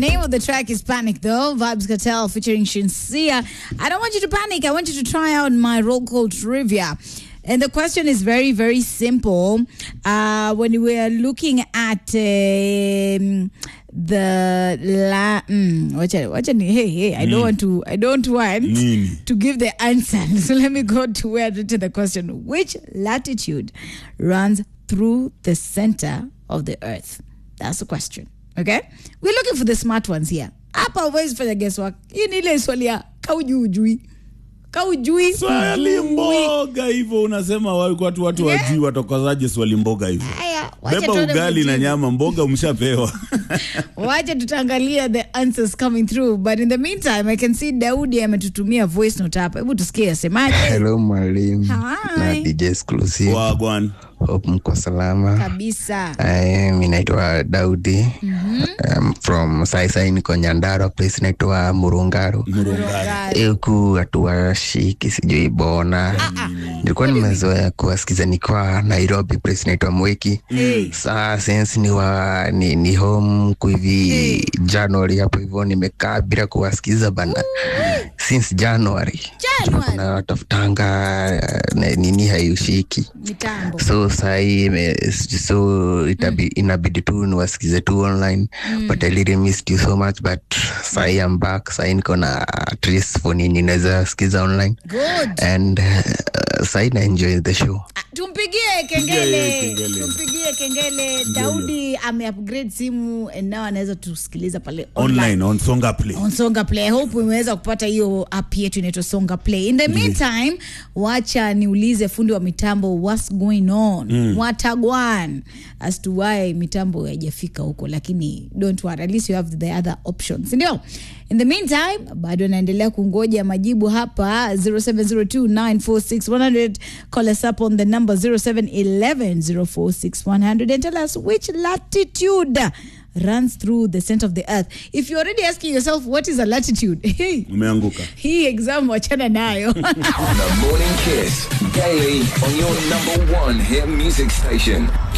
name of the track is Panic, though. Vibes Cartel featuring Shinsia. I don't want you to panic. I want you to try out my roll call trivia. And the question is very, very simple. Uh, when we are looking at um, the la, mm, wacha, wacha ni, hey, hey, I don't want to, I don't want Nini? to give the answer. So let me go to where to the question. Which latitude runs through the center of the earth? That's the question. Okay? We're looking for the smart ones here. Hapa uwezi fanya guesswork. Hii ni ile swali ya kaujui ujui. Kaujui swali hujui. mboga hivyo unasema wa- watu watu Yeah. wajui watokozaje swali mboga hivyo Haya, wacha beba tuone ugali na mjibu. nyama mboga umshapewa wacha tutaangalia the answers coming through but in the meantime i can see daudi ametutumia voice note hapa hebu tusikie asemaje Hello mwalimu Hi. na DJ Exclusive. wagwan Hope mko salama. kabisa Eh, mi naitwa Daudi um, from saisai niko Nyandarua place naitwa Murungaru murungari huku hatuwashiki sijui bona nilikuwa nimezoea kuwasikiza nikiwa Nairobi place naitwa Mweki saa since ni, wa, ni, ni home kuhivi January hapo hivyo nimekaa bila kuwasikiza bana since January January. na tafutanga eh, nini haiushiki mitambo so sahii ime- so itabi, inabidi tu niwasikize tu online but I really missed you so much but sahii I'm back sahii niko na at least phone yenye naweza sikiza online good and uh, sahii na enjoy the show Ah, tumpigie Pigia kengele yeye kengele. tumpigie kengele daudi ameupgrade simu and now anaweza tusikiliza pale online online on songa play on songa play I hope umeweza kupata hiyo app yetu inaitwa songa play in the meantime wacha niulize fundi wa mitambo what's going on mm. watagwan as to why mitambo haijafika huko lakini don't worry at least you have the other options ndio in the meantime bado naendelea kungoja majibu hapa 0702946100 call us up on the number 0711046100 and tell us which latitude runs through the center of the earth if you're already asking yourself what is a latitude hey, umeanguka hii exam wachana nayo The Morning Kiss, daily on your number one hit music station.